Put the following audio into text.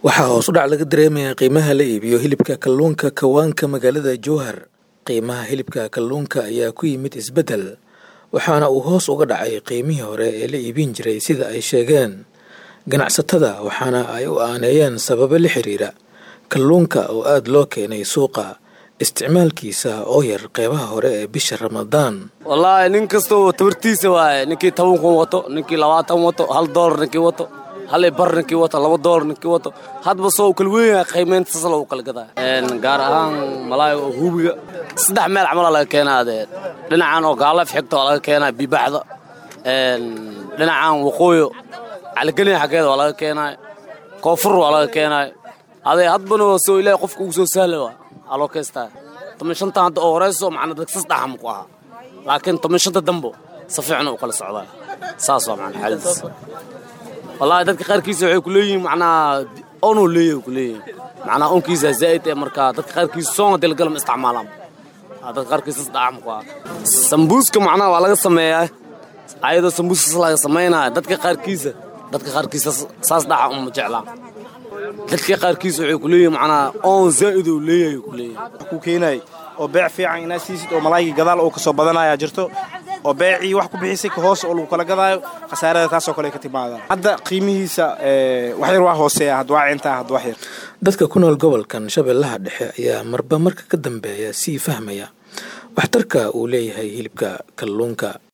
waxaa hoos u dhac laga dareemayaa qiimaha la iibiyo hilibka kalluunka kawaanka magaalada jowhar qiimaha hilibka kalluunka ayaa ku yimid isbeddel waxaana uu hoos uga dhacay qiimihii hore ee la iibin jiray sida ay sheegeen ganacsatada waxaana ay u aaneeyeen sababo la xiriira kalluunka oo aada loo keenay suuqa isticmaalkiisa oo yar qeybaha hore ee bisha ramadaan wallaahi nin kastoo tabartiisa waaye ninkii toban kun wato ninkii labaatan wato hal doolar ninkii wato hal bar ninkii wato laba doolar ninkii wato hadba soo u kala weynyahay qiimeynta sas lagu kala gadaa gaar ahaan malaay oo hubiga saddex meel camala laga keenaa dee dhinacan oo gaalaf xigta waa laga keenaa bibaxda dhinacan waqooyo caligeliya xaggeeda waa laga keenaay koonfur waa laga keenaay adee hadbana soo ilaahay qofka ugu soo sahla waa aloo kaystaa toban shanta hadda oo horeyso macna dadka sas dhaxam ku ahaa laakiin toban shanta dambo si fiican u kala socdaa saas waa macna xaaladiis wallaahi dadka qaarkiisa waxay ku leeyihiin macnaa onuu leeyahay ku leeyihiin macnaa onkiisa zaa'id ee markaa dadka qaarkiisa soonga dilgalam isticmaalaan dadka qaarkiisa sas dhaxam ku ahaa sambuuska macnaha waa laga sameeyaa ayadoo sambuuska laga samaynaya dadka qaarkiisa dadka qaarkiisa saas dhaxa uma jeclaan dadka qaarkiisa waxay ku leeyihin macnaa oon zaa'id uu leeyahay ku leeyahay ku keenay oo beec fiican inaad siisid oo malaayga gadaal oo kasoo badanaya jirto oo beecii wax ku bixisay ka hoos oo lagu kala gadaayo khasaarada taasoo kale ka timaada hadda qiimihiisa wax yar waa hooseeya had waa cintaa had wax yar dadka ku nool gobolkan shabeellaha dhexe ayaa marba marka ka dambeeya sii fahmaya waxtarka uu leeyahay hilibka kalluunka